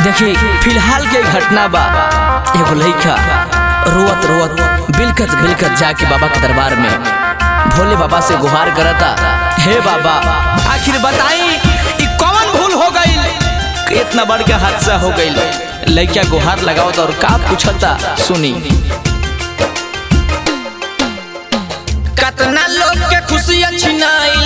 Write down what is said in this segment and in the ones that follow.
देखी फिलहाल के घटना बा एगो लइका रोवत रोवत बिलकत बिलकत जाके बाबा के दरबार में भोले बाबा से गुहार करता हे बाबा आखिर बताई ई कौन भूल हो गई इतना बड़ के हादसा हो गई लइका गुहार लगावत और का पूछता सुनी कतना लोग के खुशियां छिनाइल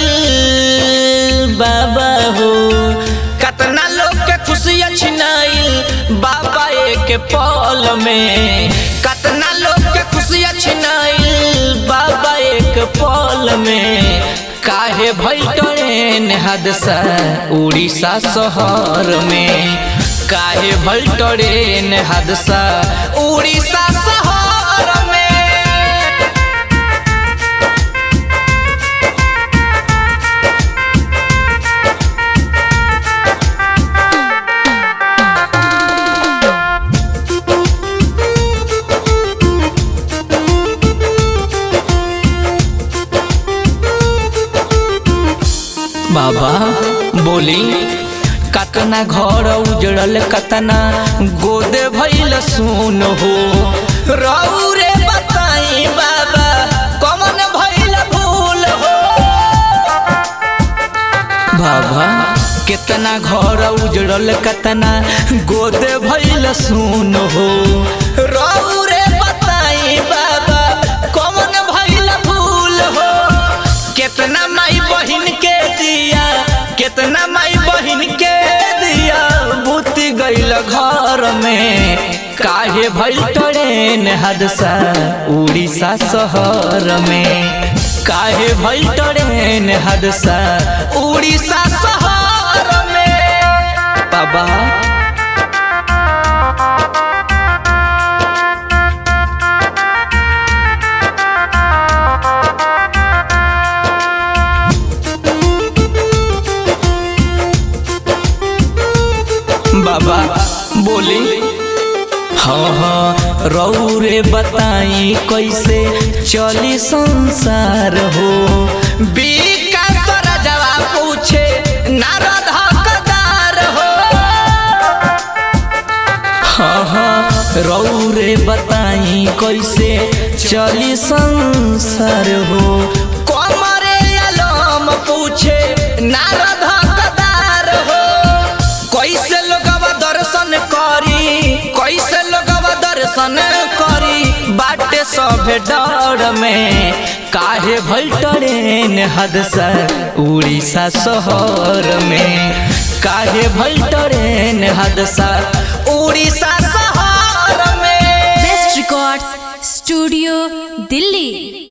बाबा हो कतना लोग के खुशियां छिनाइल बाबा एक पल में कतना लोग के खुशियां छिनाइल बाबा एक पल में काहे भइल ट्रेन हादसा उड़ीसा शहर में काहे भइल ट्रेन हादसा उड़ीसा शहर में बाबा बोली कतना घर उजड़ल कतना गोदे भइल सुन हो रहू रे बताई बाबा कमन भइल भूल हो बाबा कितना घर उजड़ल कतना गोदे भइल सुन हो रहू रे बताई बाबा कमन भइल भूल हो कितना माई बहिन के दिया कितना माई बहिन के दिया बुती गइल घर में काहे भइल ट्रेन हादसा उड़ीसा शहर में काहे भइल ट्रेन हादसा उड़ीसा शहर में बाबा बाबा बोली हाँ हाँ रऊ रे बताई कैसे चली संसार हो विकास राजवा पूछे नारद हकदार हो हाँ हाँ रऊ रे बताई कैसे चली संसार हो कमरे आलम पूछे नारद हकदार हो कैसे लोगवा दर्शन करी कैसे लोगवा दर्शन करी बाटे सभे डर में काहे भइल ट्रेन हादसा उड़ीसा शहर में काहे भइल ट्रेन हादसा उड़ीसा शहर में बेस्ट रिकॉर्ड्स स्टूडियो दिल्ली